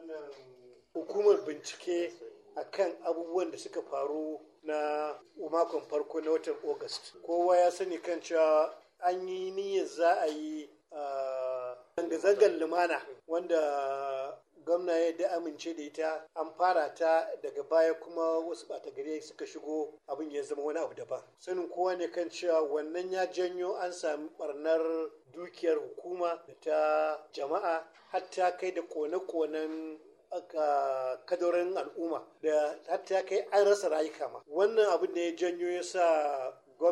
wannan hukumar bincike akan abubuwan da suka faru na makon farko na watan August. Kowa ya sani kan cewa an yi niyyar za a yi zanga-zangar lumana wanda gwamna ya da amince da ita an fara ta daga baya kuma wasu ɓata gari suka shigo abin ya zama wani abu daban sanin kowa ne kan cewa wannan ya janyo an sami barnar dukiyar hukuma da ta jama'a hatta kai da kone-konen kadorin al'umma da hatta kai an rasa rayuka ma wannan abin da ya janyo ya sa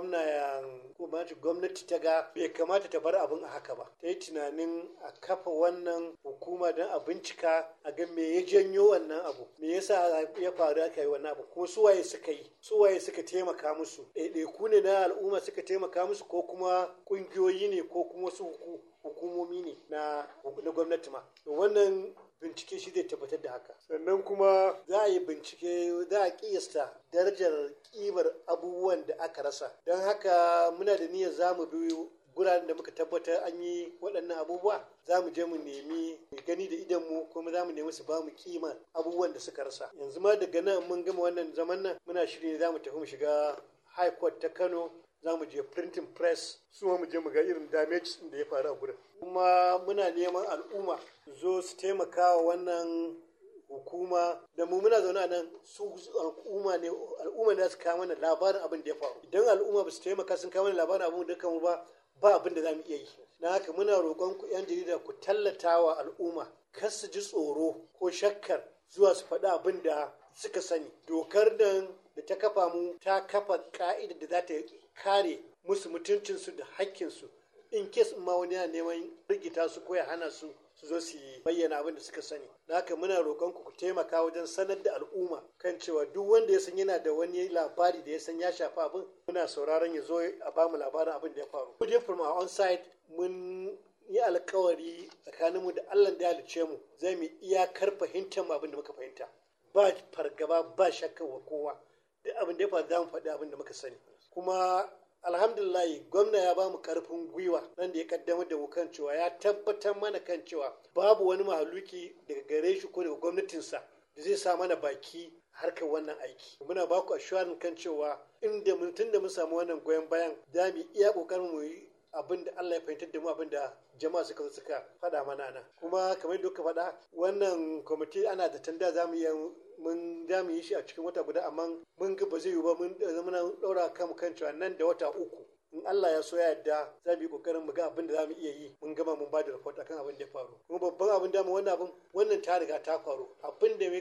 gwamnati ta ga bai kamata ta bar abin a haka ba ta yi tunanin a kafa wannan hukuma don a bincika a ga me ya janyo wannan abu me yasa ya faru aka yi wannan abu kuma suwaye suka yi suwaye suka taimaka musu ɗaiɗaiku ne na al'umma suka taimaka musu ko kuma ƙungiyoyi ne ko kuma wasu hukumomi ne na gwamnati ma wannan bincike shi zai tabbatar da haka sannan kuma za a yi bincike za a kiyasta darajar kimar abubuwan da aka rasa don haka muna da niyyar za mu bi guraren da muka tabbatar an yi waɗannan abubuwa za mu je mu nemi gani da idanmu kuma za mu nemi su ba mu kima abubuwan da suka rasa yanzu ma daga nan mun gama wannan zaman nan muna shirye za mu tafi mu shiga high court ta kano za mu je printing press su mu je mu ga irin damage da ya faru a gurin kuma muna neman al'umma zo su taimaka wa wannan hukuma da mu muna zaune a nan su al'umma ne al'umma ne su kawo mana labarin abin da ya faru idan al'umma ba su taimaka sun kawo mana labarin abin da mu ba ba abin da za mu iya yi na haka muna roƙon ku yan jarida ku tallata wa al'umma kar su ji tsoro ko shakkar zuwa su faɗi abin da suka sani dokar nan da ta kafa mu ta kafa ka'ida da za ta kare musu mutuncinsu da hakkinsu in kes ma wani yana neman rigita su ko ya hana su su zo su bayyana abin da suka sani da haka muna roƙon ku taimaka wajen sanar da al'umma kan cewa duk wanda ya san yana da wani labari da ya san ya shafi abin muna sauraron ya zo a bamu labarin abin da ya faru. Kuje from our own side mun yi alkawari tsakaninmu da Allah da ya halice mu zai mu iyakar fahimtar abin da muka fahimta ba fargaba ba shakka wa kowa duk abin da ya faru za mu faɗi abin da muka sani kuma alhamdulillah gwamna ya bamu karfin gwiwa nan da ya kaddamar da mu kan cewa ya tabbatar mana kan cewa babu wani mahaluki daga gare shi ko daga gwamnatinsa da zai sa mana baki harkar wannan aiki muna ba ku assurance kan cewa inda mun tun da mun samu wannan goyon bayan za mu iya kokarin mu yi abin da Allah ya fahimtar da mu abin da jama'a suka zo suka faɗa mana nan kuma kamar yadda faɗa wannan kwamiti ana da tanda za mu iya mun za mu yi shi a cikin wata guda amma mun ga ba zai yi ba mun muna ɗaura kan kan cewa nan da wata uku in Allah ya so ya yarda za mu yi kokarin mu ga abin da za mu iya yi mun gama mun ba da report akan abin da ya faru kuma babban abin da mu wannan abin wannan ta riga ta faru abin da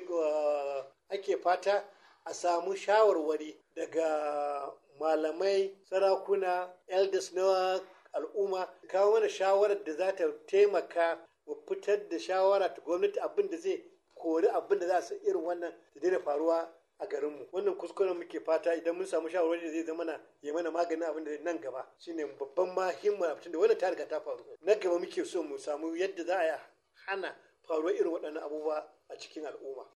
ake fata a samu shawarwari daga malamai sarakuna elders na al'umma kawo mana shawarar da za ta taimaka mu fitar da shawara ta gwamnati abin da zai kori abin da za su irin wannan da daina faruwa a garinmu wannan kuskuren muke fata idan mun samu shawarwari da zai zama na ya mana maganin abin da nan gaba shine babban mahimmin abin da wannan ta riga ta faru na gaba muke so mu samu yadda za a hana faruwar irin waɗannan abubuwa a cikin al'umma